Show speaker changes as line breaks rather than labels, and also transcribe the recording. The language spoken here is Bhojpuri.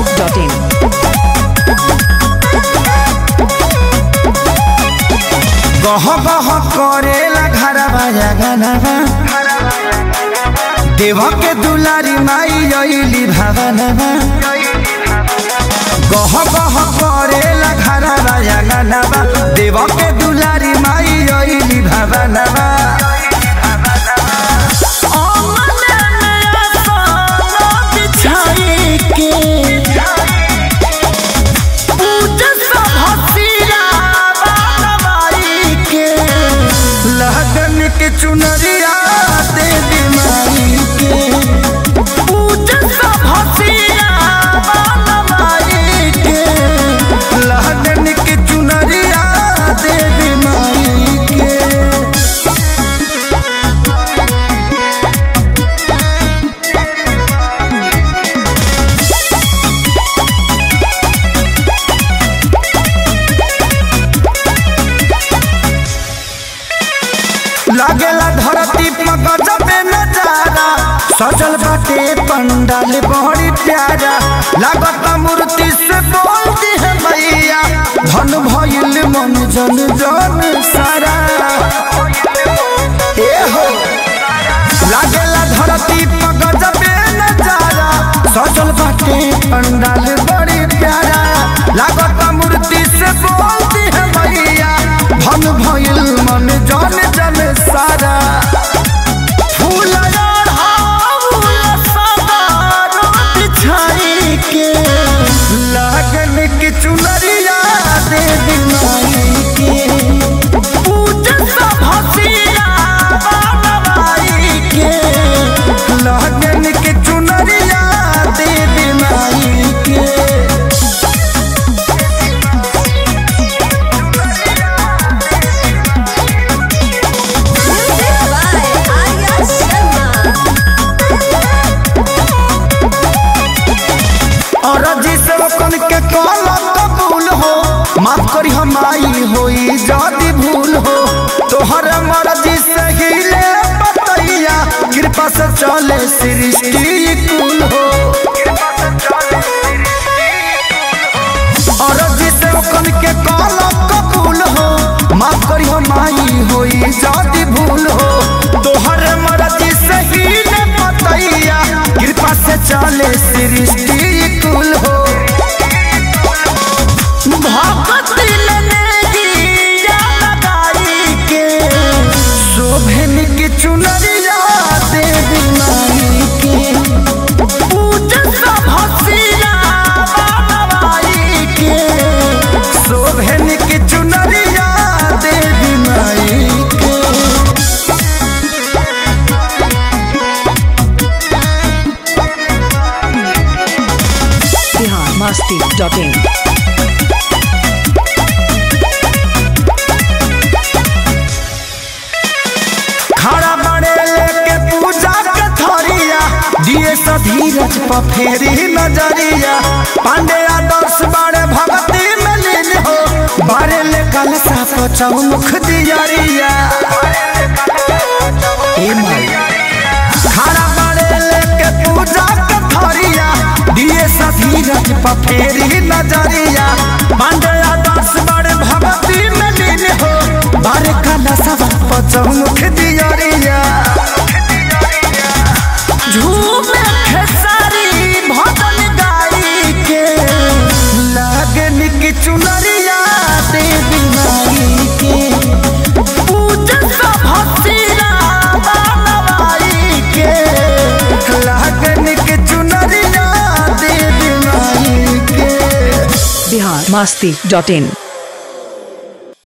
biharmasti.in
गह गह करेला घरवा जगनवा देव के दुलारी माई अइली भवनवा गह गह करेला घरवा जगनवा देव के दुलारी माई अइली भवनवा लगन के चुनरिया दे बीमारी के लगन के चुनरिया दे बीमारी के लागेला धरती पर गजबे नजारा सजल बाटे पंडाल बड़ी प्यारा लागत मूर्ति से बोलती है मैया धन भइल मन जन जन सारा ए हो लागेला धरती पर गजबे नजारा सजल बाटे पंडाल बड़ी प्यारा लागत मूर्ति से बोलती है मैया धन भइल मन जन जन सारा फूल लगन की चुनरिया दे दिमाई के लगन की चुनरिया दे दिमाई के और जिसे कन के कॉल कबूल हो माफ करी हम आई होई जादी भूल हो तोहर मर्जी से हिले बतैया कृपा से चले सृष्टि कुल हो और जिसे कन के कॉल कबूल हो माफ करी हम आई होई जादी भूल हो तोहर मर्जी से हिले बतैया कृपा से चले सृष्टि कुल हो शोभन की चुनरिया दे बीमारी के शोभन की चुनरिया दे बीमारी के
biharmasti.in
खड़ा बड़े लेके पूजा के थरिया दिए सा धीरज पर फेरी नजरिया पांडे आदर्श बड़े भक्ति में लीन हो बारे ले कलसा पर चौमुख दियरिया ए माई खड़ा बड़े लेके पूजा के थरिया दिए सा धीरज पर फेरी नजरिया पांडे आदर्श बड़े भक्ति में लीन हो बारे कलसा पर चौमुख दियरिया झूमे खेसारी भजन गाई के लगन की चुनरिया दे बीमारी के लगन की चुनरिया दे बीमारी के
biharmasti.in